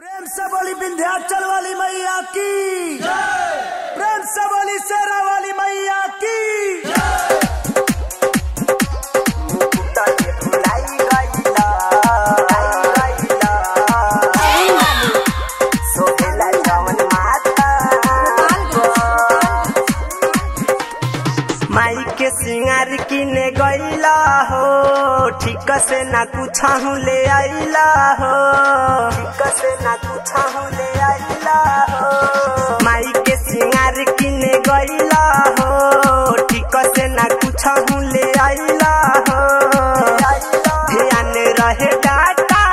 प्रेम से बोली विंध्याचल वाली मैया की प्रेम से बोली शेरा वाली मैया की माई के सिंगार किने गईला हो ठीक से ना कुछ ले आइला हो ठीक से ना कुछ ले आइला हो माई के सिंगार किने गईला हो ठीक से ना कुछ ले आइला हो ध्यान रहे डाटा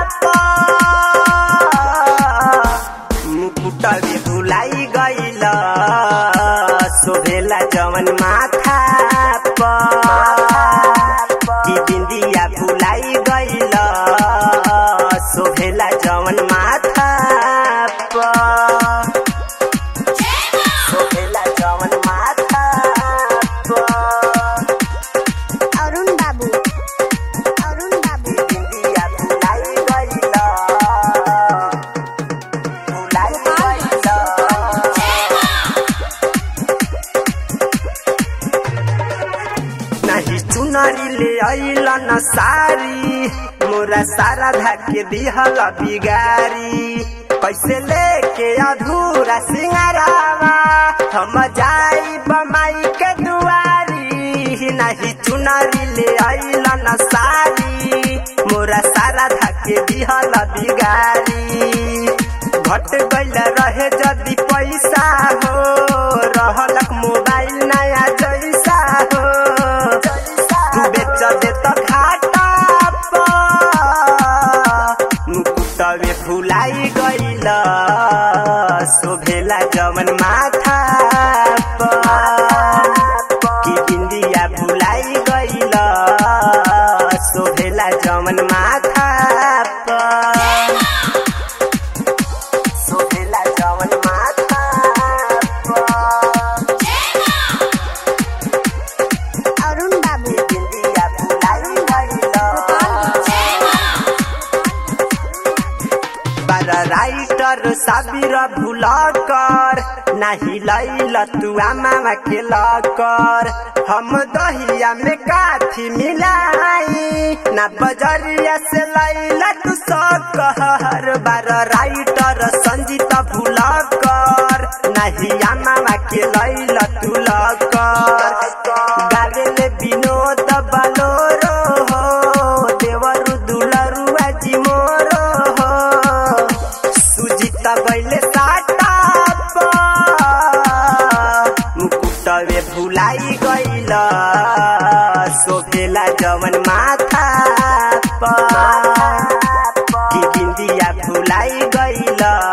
मुकुट भी भुलाई गईला सोहेला जवन माथा की बिंदिया भुलाई गईल सोहेला जवन माथा सोहेला जवन माथा अरुण बाबू अरुण बाबू बिंदिया भुलाई गईल भुलाई गईल नहीं चुनरी ले अइला न सारी मोरा सारा धाके दिहल बिगारी कैसे लेके अधूरा सिंगारावा हम जाई बमाई के दुआरी नहीं चुनरी ले अइला न सारी मोरा सारा धाके दिहल बिगारी घट गइल रहे जदी पैसा हो रहलक मोबाइल नया जैसा हो तू बेच दे त घाटा मुकुटवे फुलाई गइल शोभेला जवन माथा की बिंदिया भुलाई गइल शोभेला जवन माथा सोहेला जवन माथा अरुण बाबू बिंदिया भुलाई गइल बारा राइटर साबिर भूल कर नाही लैल तू आमा के लकर हम दहिया में काथी मिलाई ना बजरिया से लैला तू सकहर बार राइटर संजीत भूल कर नाही आमा के लैल तू लकर गावेले विनोद बलोरो हो देवरु दुलरु आजी मोरो हो सुजित गैले साटा मुकुटवे भुलाई गइल सोफेला जवन माथा की बिंदिया भुलाई गइल